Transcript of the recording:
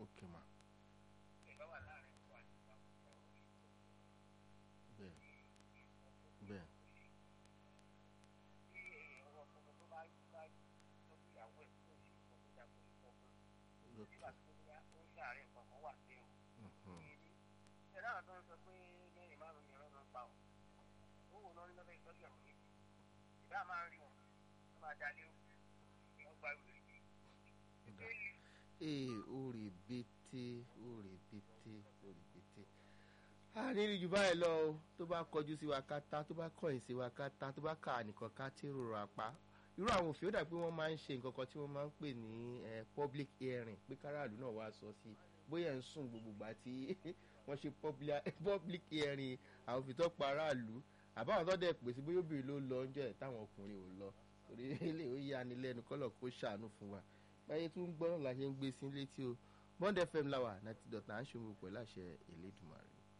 ok ma ìgbà wà láàrin wa ní ìgbà bẹ́ẹ̀ bẹ́ẹ̀ tí èèyàn wọ ọkọ tó bá bá tọ́jú ìyàwó ẹ̀ tó ṣe nǹkan tó dà pé ìfọ̀ fún lókè nígbà tó bá ó ń ṣàárẹ̀ nǹkan kan wà sí o mhm, èyí ṣẹlẹ̀ àwọn tó ń sọ pé lẹ́yìn márùn-ún ni ọlọ́run pa ọ́ ó wò lọ́rí lọ́fẹ́ ìtọ́jú àwọn méjì ìbá máa ń rí wọn wọ́n máa dalé ó wọ́n gba ìwé ọ̀dà. ee orí bété orí bété orí bété a ní ìrìjù báyìí lọ o tó bá kọjú sí wa kátá tó bá kọ̀yìn sí wa kátá tó bá kà nìkan ká tí rò apá irú àwọn òfin ó dà pé wọ́n máa ń ṣe nǹkan kan tí wọ́n máa ń pè ní eh, public hearing pé káràlú náà wá sọ sí bóyá ẹ̀ ń sùn gbogbo gbà tí wọ́n ṣe publia- public hearing àwọn òfin tó pa aráàlú àbáwọn tó dẹ̀ pè sí bóyá obìnrin ló lọ oúnjẹ táwọn ọkùnrin ò lọ torí ilé ó yá ni lẹ́nu kọ́lọ̀ kó ṣàánú fún wa báyé tún ń gbọ́ràn la ṣe ń gbé sí létí o bond fm láwà ninety dot nine ṣòwò pẹ̀lú àṣẹ Elédùmarè.